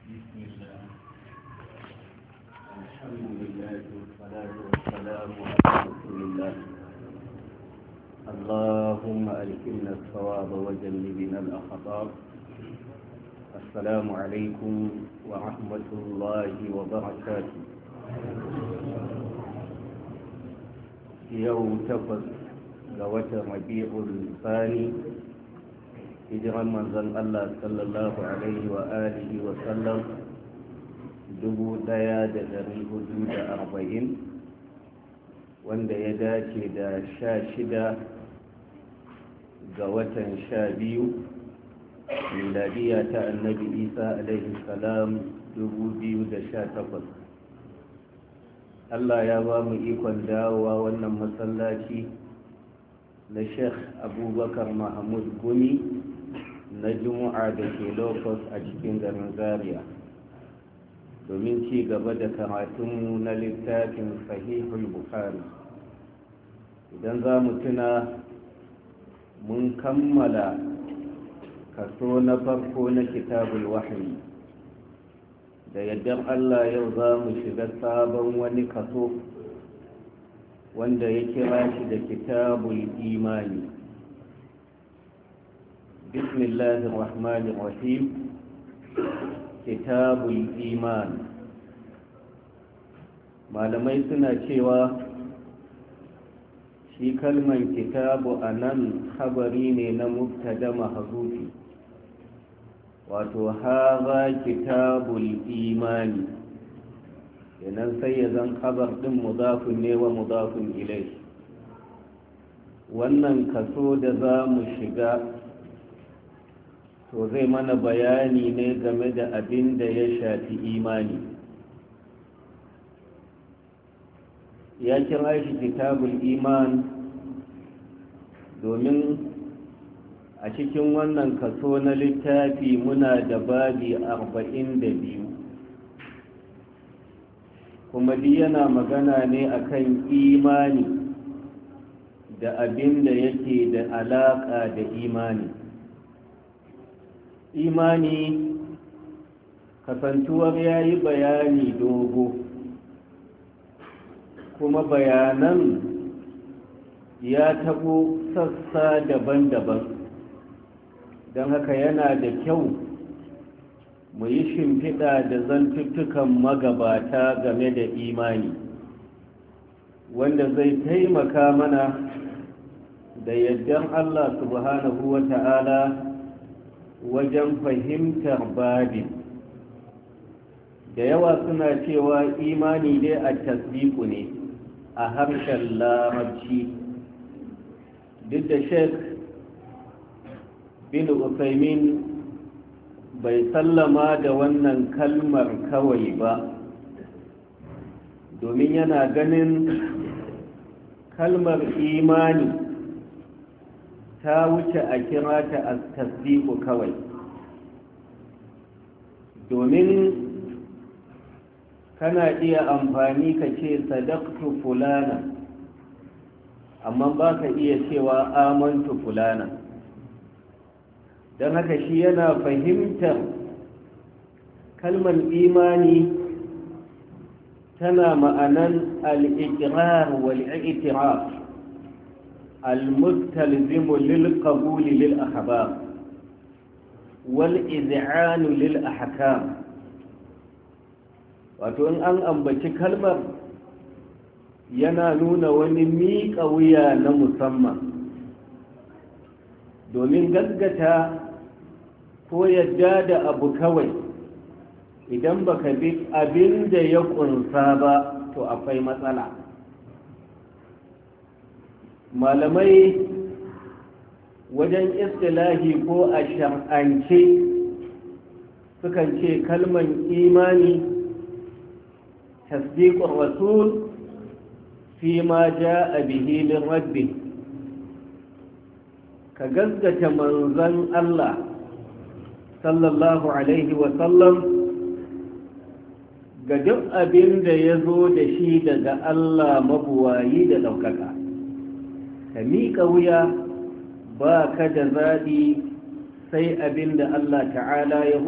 بسم الله الحمد لله والصلاة والسلام على رسول الله اللهم ألهمنا الصواب وجنبنا الأخطاء السلام عليكم ورحمة الله وبركاته يوم تفض قوة ربيع الثاني hijiran manzon Allah sallallahu alaihi wa alihi wa sallam dubu daya da dari hudu da arba'in wanda ya dace da sha shida ga watan sha biyu miladiya ta annabi isa alaihi salam dubu biyu da sha takwas Allah ya ba mu ikon dawowa wannan masallaci na sheikh abubakar mahmud gumi na juma'a da ke locus a cikin garin zaria domin ci gaba da karatunmu na littafin sahihul bukhari idan za mu tuna mun kammala kaso na farko na kitabul wahayi da yadda allah yau za mu shiga sabon wani kaso wanda ya kira shi da kitabul imani بسم الله الرحمن الرحيم كتاب الإيمان malamai suna cewa shi kalman kitabu a nan habari ne na mubtada mahazufi wato haza kitabul imani yanan sai ya zan habar din mudafin ne wa mudafin ilai wannan kaso da za mu shiga to zai mana bayani ne game da abin da ya shafi imani ya kira shi kitabul iman domin a cikin wannan kaso na littafi muna da babi arba'in da biyu kuma di yana magana ne akan imani da abin da yake da alaƙa da imani imani kasantuwar ya yi bayani dogo kuma bayanan ya tabo sassa daban-daban don haka yana da kyau mu yi shimfiɗa da zantuttukan magabata game da imani wanda zai taimaka mana da yaddan allah subhanahu wa ta'ala wajen fahimtar babin da yawa suna cewa imani dai a tasdiku ne a harshen larabci duk da sheik bin usaimin bai sallama da wannan kalmar kawai ba domin yana ganin kalmar imani ta wuce a kira ta a tasdiku kawai domin kana iya amfani ka ce sadaktu fulana amma ba ka iya cewa amantu fulana don haka shi yana fahimtar kalmar imani tana ma'anan al'ikirar wal'ikirar المستلزم للقبول للأخبار والإذعان للأحكام wato in an ambaci kalmar yana nuna wani miƙa wuya na musamman domin gaggata ko yadda da abu kawai idan baka bi abin da ya ƙunsa ba to akwai matsala malamai wajen istilahi ko a shar'ance sukan ce kalman imani tasdiqur rasul fi ma jaa bihi min rabbi ka gaskata manzon Allah sallallahu alaihi wa sallam ga duk abin da ya zo da shi daga Allah mabuwayi da ɗaukaka ka miƙa wuya ba ka da zaɓi sai abin da Allah ta'ala ya